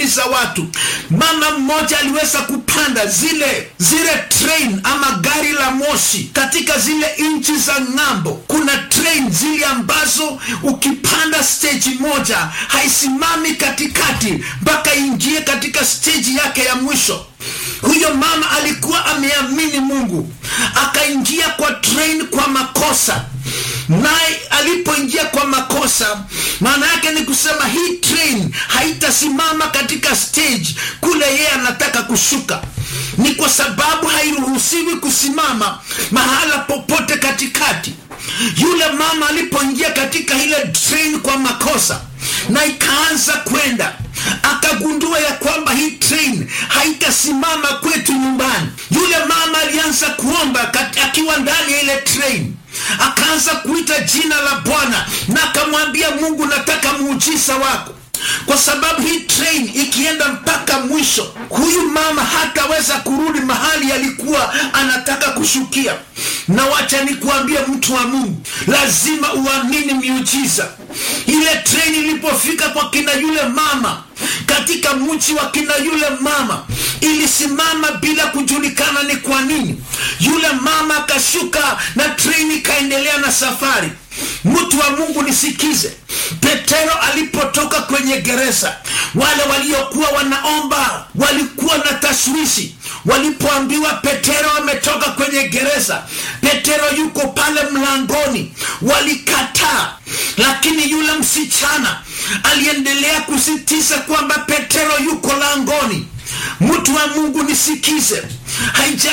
za watu mama mmoja aliweza kupanda zile zile train ama gari la moshi katika zile nchi za ng'ambo kuna train zile ambazo ukipanda stage moja haisimami katikati mpaka ingie katika stage yake ya mwisho huyo mama alikuwa ameamini mungu akaingia kwa train kwa makosa naye alipoingia kwa makosa maana yake ni kusema hii train haitasimama katika stage kule yeye anataka kushuka ni kwa sababu hairuhusiwi kusimama mahala popote katikati yule mama alipoingia katika ile train kwa makosa na ikaanza kwenda akagundua ya kwamba hii train haitasimama kwetu nyumbani yule mama alianza kuomba kat- akiwa ndani ya ile train akaanza kuita jina la bwana na akamwambia mungu nataka muujiza wako kwa sababu hii train ikienda mpaka mwisho huyu mama hataweza kurudi mahali alikuwa anataka kushukia na wacha nikuambie mtu wa mungu lazima uamini miujiza ile train ilipofika kwa kina yule mama katika mji wa kina yule mama ilisimama bila kujulikana ni kwa nini yule mama akashuka na treni ikaendelea na safari mtu wa mungu nisikize petero alipotoka kwenye gereza wale waliokuwa wanaomba walikuwa na tashwishi walipoambiwa petero ametoka kwenye gereza petero yuko pale mlangoni walikataa lakini yule msichana aliendelea kusitiza kwamba petero yuko langoni mtu wa mungu nisikize haija